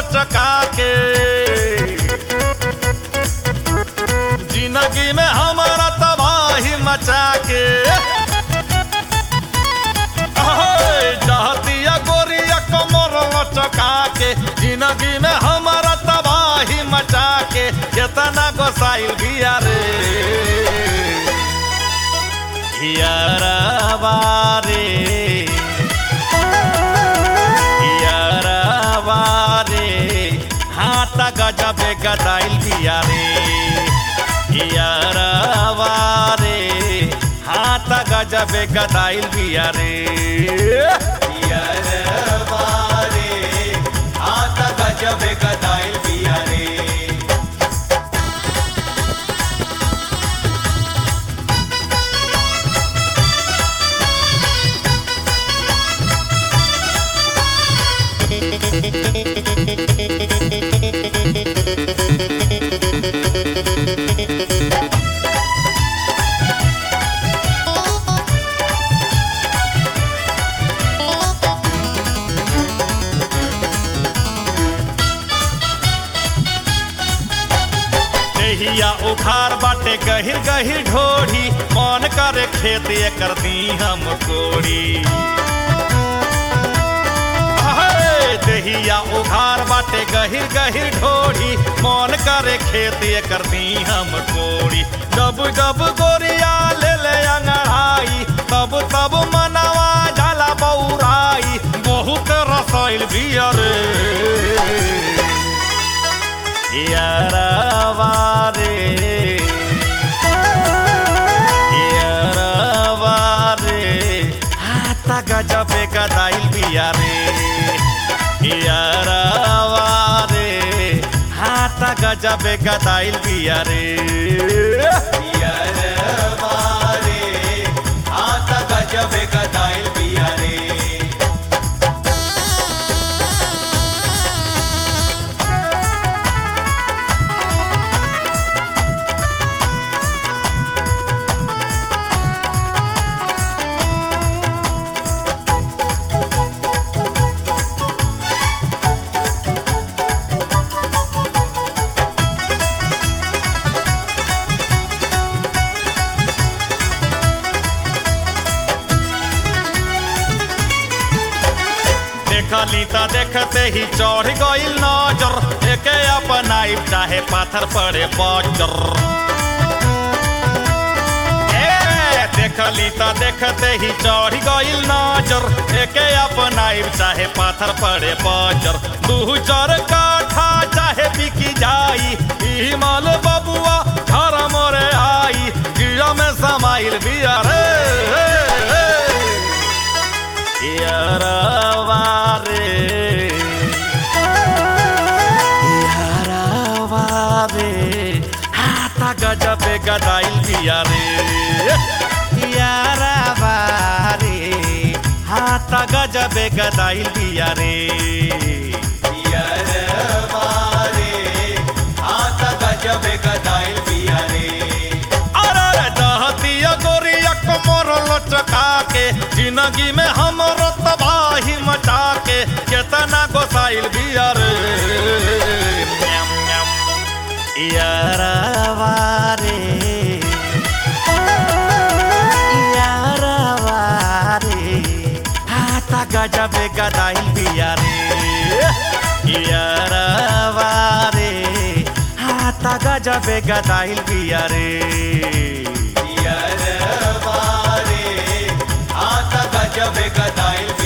लचका के जिंदगी में हमारा तबाही मचा के अहे, चाहतिया गोरिया कमर लचका के जिंदगी में हमारा तबाही मचा के केतना गोसाइल बिया रे यारवा रे यारवा रे हाथ गजबे गदाइल बिया रे यारवा रे हाथ गजबे गदाइल बिया रे यारवा रे हाथ गजबे गदाइल बिया रे देहिया उखार बाटे गहिर गहिर ढोढ़ी मन करे खेत एकर दी हम कोड़ी अहे, देहिया उखार बाटे गहिर गहिर ढोढ़ी मन करे खेत एकर दी हम कोड़ी जब जब गोरिया ले ले अंगड़ाई तब तब मनवा जाला बौराई बहुत रसाइल बियर यारवा रे यारवा रे हाथ गजबे गदाइल बिया रे यारवा रे हाथ गजबे गदाइल बिया रे यारवा रे हाथ गजबे गदाइल बिया रे देखली त देखते ही चढ़ गइल नजर एके अपनाई चाहे पाथर पड़े बजर ए, देखली त देखते ही चढ़ गइल नजर एके अपनाई चाहे पाथर पड़े बजर दू चार काठा चाहे बिकी जाई ई माल बबुआ घर मोरे आई गिया में समाइल बिया रे यारवा रे यारवा रे हाथ गजबे गदाइल बिया रे यारवा रे हाथ गजबे गदाइल बिया रे यारवा रे हाथ गजबे गदाइल बिया रे अरे दहतिया गोरिया कमर लचका के जिंदगी में हमरो तबाही मचा के केतना गोसाइल बिया रे न्याम, न्याम। यारवा रे यारवा रे हाथ गजबे गदाइल बिया रे यारवा रे हाथ गजबे गदाइल बिया रे यारवा रे हाथ गजबे गदाइल